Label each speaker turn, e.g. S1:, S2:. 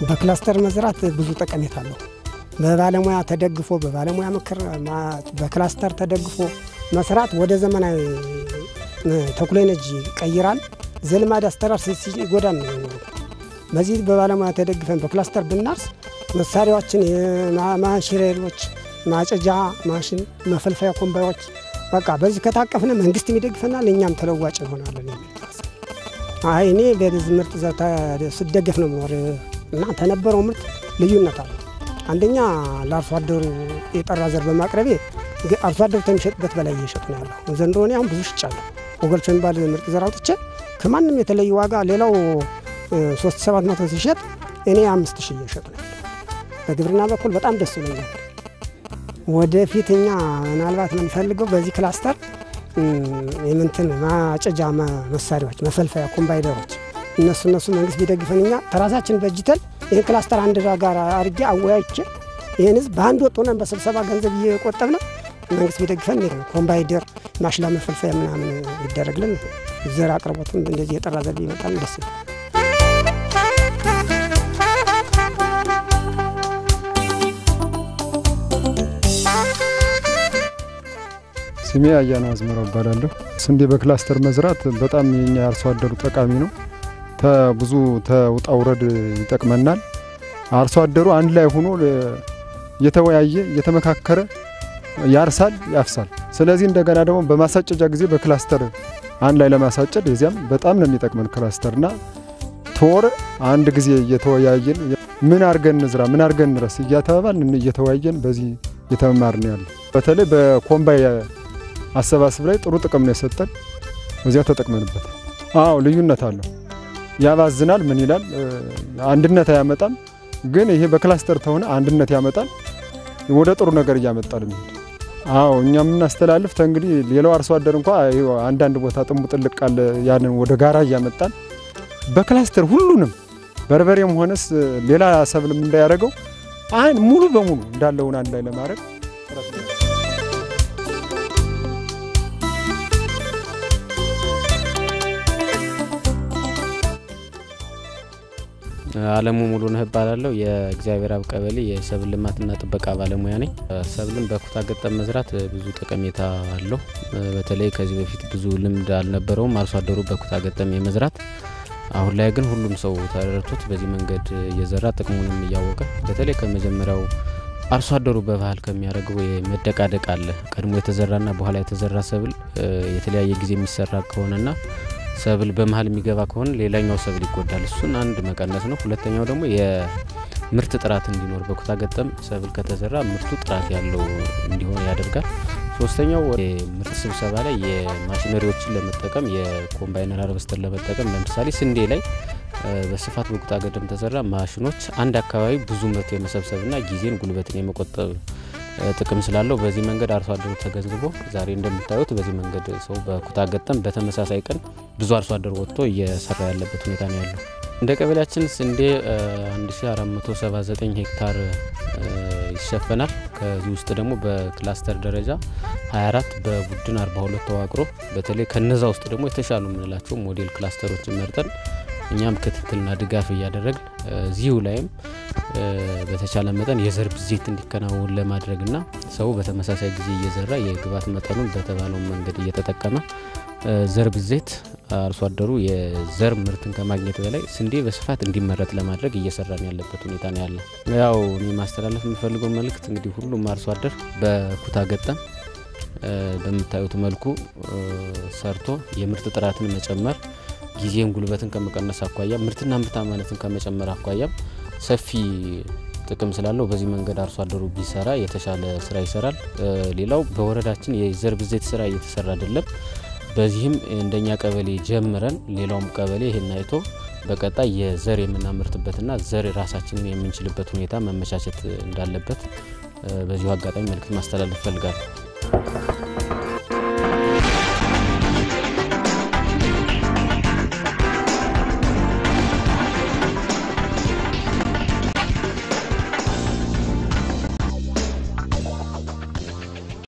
S1: በክላስተር መዝራት ብዙ ጠቀሜታ አለው። በባለሙያ ተደግፎ በባለሙያ ምክር በክላስተር ተደግፎ መስራት ወደ ዘመናዊ ቴክኖሎጂ ይቀይራል። ዘልማድ አስተራር ሲጎዳን ነው የሚኖረው። በዚህ በባለሙያ ተደግፈን በክላስተር ብናርስ መሳሪያዎችን ማሽሬሎች፣ ማጨጃ ማሽን፣ መፈልፈያ ኮምባዮች በቃ በዚህ ከታቀፍነ መንግስት ይደግፈናል፣ እኛም ተለዋጭ እንሆናለን የሚል አይ እኔ በዚህ ምርጥ ዘር ስደገፍ ነው ምኖር እና ተነበረው ምርት ልዩነት አለ። አንደኛ ለአርሶ አደሩ የጠራ ዘር በማቅረቤ አርሶ አደሩ ከሚሸጥበት በላይ እየሸጡ ነው ያለው። ዘንድሮ እኔ አሁን ብዙ ሽጫለሁ። ወገልቾ የሚባል ምርጥ ዘር አውጥቼ ከማንም የተለየ ዋጋ ሌላው ሶስት ሰባት መቶ ሲሸጥ እኔ አምስት ሺህ እየሸጡ ነው ያለው። በግብርና በኩል በጣም ደስ ብሎኛል። ወደፊት እኛ ምናልባት የምንፈልገው በዚህ ክላስተር የምንትን ማጨጃ መሳሪያዎች፣ መፈልፈያ ኮምባይነሮች እነሱ እነሱ መንግስት ቢደግፈን እኛ ተራሳችን በጅተን ይህን ክላስተር አንድ ጋር አድርጌ አወያይቼ ይህን ህዝብ በአንድ ወጥ ሆነን በስብሰባ ገንዘብ እየቆጠብን መንግስት ቢደግፈን ኮምባይደር ማሽላ መፈልፈያ ምናምን ቢደረግልን ዘር አቅርቦትም እንደዚህ የጠራ ዘር ቢመጣል ደስ ይላል።
S2: ስሜ አያና አዝመራው እባላለሁ። ስንዴ በክላስተር መዝራት በጣም የኛ አርሶ አደሩ ጠቃሚ ነው። ብዙ ተውጣ ውረድ ይጠቅመናል። አርሶ አደሩ አንድ ላይ ሆኖ እየተወያየ እየተመካከረ ያርሳል፣ ያፍሳል። ስለዚህ እንደገና ደግሞ በማሳጨጃ ጊዜ በክላስተር አንድ ላይ ለማሳጨድ የዚያም በጣም ነው የሚጠቅመን ክላስተርና ተወር አንድ ጊዜ እየተወያየን ምን አርገን እንዝራ፣ ምን አርገን እንረስ እያተባባልን እየተወያየን በዚህ እየተመማርን ያለ በተለይ በኮምባይ አሰባስብ ላይ ጥሩ ጥቅም ነው የሰጠን። በዚያ ተጠቅመንበት። አዎ ልዩነት አለው። ያባዝናል። ምን ይላል አንድነት አያመጣም። ግን ይሄ በክላስተር ተሆነ አንድነት ያመጣል። ወደ ጥሩ ነገር እያመጣል የሚሄድ አዎ እኛ የምናስተላልፍ እንግዲህ ሌላው አርሶ አደር እንኳ አንዳንድ ቦታ ጥንቡ ጥልቅ ቃል ያንን ወደ ጋራ እያመጣን በክላስተር ሁሉንም በርበሬም ሆነስ ሌላ ሰብልም እንዳያደርገው አን ሙሉ በሙሉ እንዳለውን አንድ ላይ ለማድረግ
S3: አለሙ ሙሉ ነህ እባላለሁ። የእግዚአብሔር አብ ቀበሌ የሰብል ልማትና ጥበቃ ባለሙያ ነኝ። ሰብልን በኩታ ገጠም መዝራት ብዙ ጠቀሜታ አለው። በተለይ ከዚህ በፊት ብዙ ልምድ አልነበረውም አርሶ አደሩ በኩታ ገጠም የመዝራት አሁን ላይ ግን ሁሉም ሰው ተረድቶት በዚህ መንገድ እየዘራ ጥቅሙንም እያወቀ በተለይ ከመጀመሪያው አርሶ አደሩ በባህል ከሚያደርገው መደቃደቅ አለ። ቀድሞ የተዘራና በኋላ የተዘራ ሰብል የተለያየ ጊዜ የሚሰራ ከሆነና ሰብል በመሀል የሚገባ ከሆነ ሌላኛው ሰብል ይጎዳል። እሱን አንድ መቀነስ ነው። ሁለተኛው ደግሞ የምርት ጥራት እንዲኖር በኩታ ገጠም ሰብል ከተዘራ ምርቱ ጥራት ያለው እንዲሆን ያደርጋል። ሶስተኛው የምርት ስብሰባ ላይ የማሽነሪዎችን ለመጠቀም የኮምባይነር ሃርቨስተር ለመጠቀም ለምሳሌ ስንዴ ላይ በስፋት በኩታ ገጠም ተዘራ ማሽኖች አንድ አካባቢ ብዙ ምርት የመሰብሰብና ጊዜን ጉልበትን የመቆጠብ ጥቅም ስላለው በዚህ መንገድ አርሶ አደሩ ተገንዝቦ ዛሬ እንደምታዩት በዚህ መንገድ ሰው በኩታ ገጠም በተመሳሳይ ቀን ብዙ አርሶ አደር ወጥቶ እየሰራ ያለበት ሁኔታ ነው ያለው። እንደ ቀበሌያችን ስንዴ 1479 ሄክታር ይሸፈናል። ከዚህ ውስጥ ደግሞ በክላስተር ደረጃ 24 በቡድን 42 ተዋቅሮ በተለይ ከነዛ ውስጥ ደግሞ የተሻሉ የምንላቸው ሞዴል ክላስተሮችን መርጠን እኛም ክትትልና ድጋፍ እያደረግን እዚሁ ላይም በተቻለ መጠን የዘር ብዜት እንዲከናወን ለማድረግና ሰው በተመሳሳይ ጊዜ እየዘራ የግብዓት መጠኑን በተባለው መንገድ እየተጠቀመ ዘር ብዜት አርሶ አደሩ የዘር ምርትን ከማግኘት በላይ ስንዴ በስፋት እንዲመረት ለማድረግ እየሰራን ያለበት ሁኔታ ነው ያለ። ያው እኔ ማስተላለፍ የምፈልገው መልእክት እንግዲህ ሁሉም አርሶ አደር በኩታ ገጠም በምታዩት መልኩ ሰርቶ የምርት ጥራትን መጨመር ጊዜን ጉልበትን ከመቀነስ አኳያ ምርትና ምርታማነትን ከመጨመር አኳያም ሰፊ ጥቅም ስላለው በዚህ መንገድ አርሶ አደሩ ቢሰራ የተሻለ ስራ ይሰራል። ሌላው በወረዳችን የዘር ብዜት ስራ እየተሰራ አይደለም። በዚህም እንደኛ ቀበሌ ጀምረን ሌላውም ቀበሌ ይህን አይቶ በቀጣይ የዘር የምናመርትበትና ዘር ራሳችንን የምንችልበት ሁኔታ መመቻቸት እንዳለበት በዚሁ አጋጣሚ መልእክት ማስተላለፍ እፈልጋለሁ።